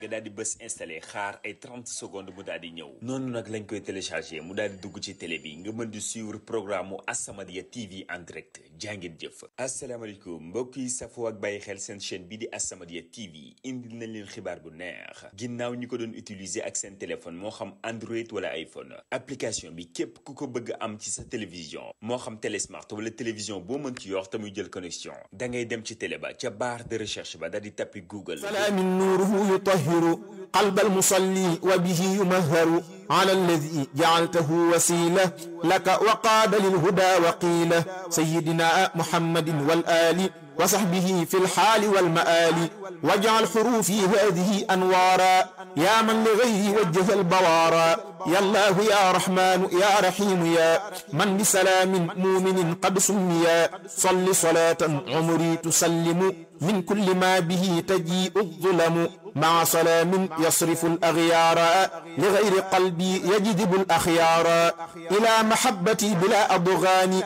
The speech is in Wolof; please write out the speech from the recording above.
nga daal di bës installé xaar ay 30 secondes mu daal di ñëw noonu nag lañ koy téléchargé mu daal di dugg ci télé bi nga mën di suivre programme mu As-Samadiyya TV en direct jàngeen jëf asalaamaaleykum mbokk yi safoo ak bàyyi xel seen chaîne bi di As-Samadiyya TV indil nañ leen xibaar bu neex ginnaaw ñi ko doon utiliser ak seen téléphone moo xam Android wala iPhone application bi képp ku ko bëgg am ci sa télévision moo xam télé smart wala télévision boo mën ci yor te muy jël connexion da ngay dem ci télé ba ca barre de recherche ba daal di tappi Google salaamin nuuruhu yutahiru qalba almusalli wa bihi yumahharu ala alladi jacaltahu wasila laka wa qaada lilhuda wa qiila sayidina muhammadin wal ali wa saxbihi fi lxaali walmaali wajcal xuruufi hadihi anwaara yaa man li gayri wajjaha albawaara ya allahu ya rahmaanu ya rahiimu ya man bi salaamin muuminin qad summiya salli salaatan umri tusallimu min kulli ma bihi tajii'u الظلم مع سلام يصرف الأغيار لغير قلبي يجذب الأخيار إلى محبتي بلا أضغان